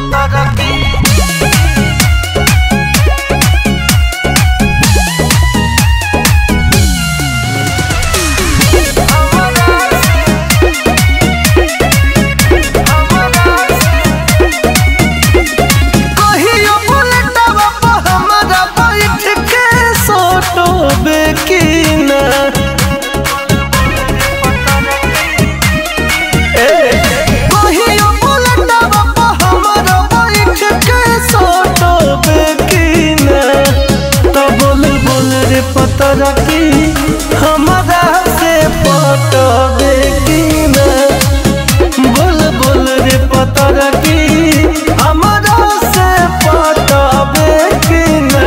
कहियो बुलेटवा पर हमरा बैठ के सोटोबे की ना कहियो बुलेटवा पर हमरा बैठ के सोटोबे की ना तो बोल बोल रे पतरा की हमरा से पटोबे की ना बोल बोल रे पतरा की हमरा से पटबे की ना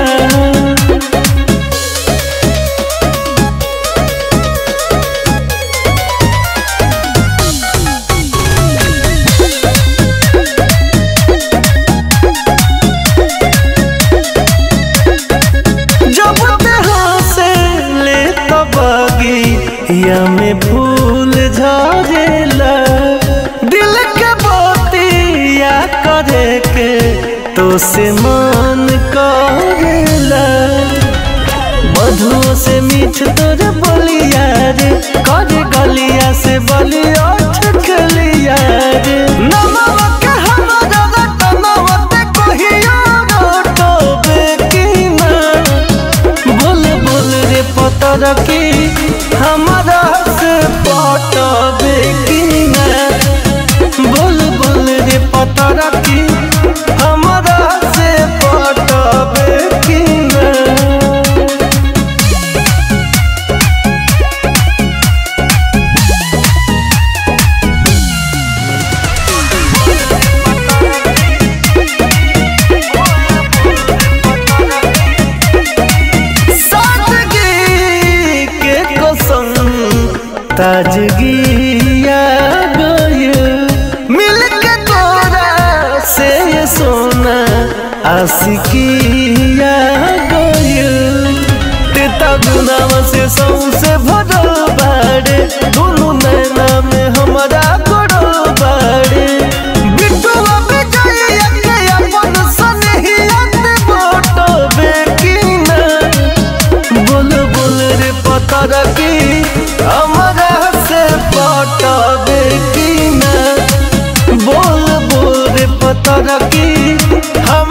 जब तेरा से ले तबगी या में फूल झरेला दिल के बतिया करे के तो से मन करेला मधुओं से मीठ तोर बलिया रे कर गलिया से बलिया ठकलिया रे नमवा के हमरा रतनवा ते कहियो रोटोबे की ना बोल बोल रे पतर की हमरा से पटबे की ना बोल बोल रे पतर की हमरा से पटबे की ना सादगी के कसम ताजगी आ गइल मिल के तोरा से ये सोना आशिकी आ गइल तेता गुनावा से सौसे भरल बाड़े दुनु नैना में हमरा गड़ल बाड़े बिटुआ बेजाइया के अपन सनहिया ते बटबे की ना बोल बोल रे पतर की हमरा से पटबे की ना बोल बोल रे पतर की हम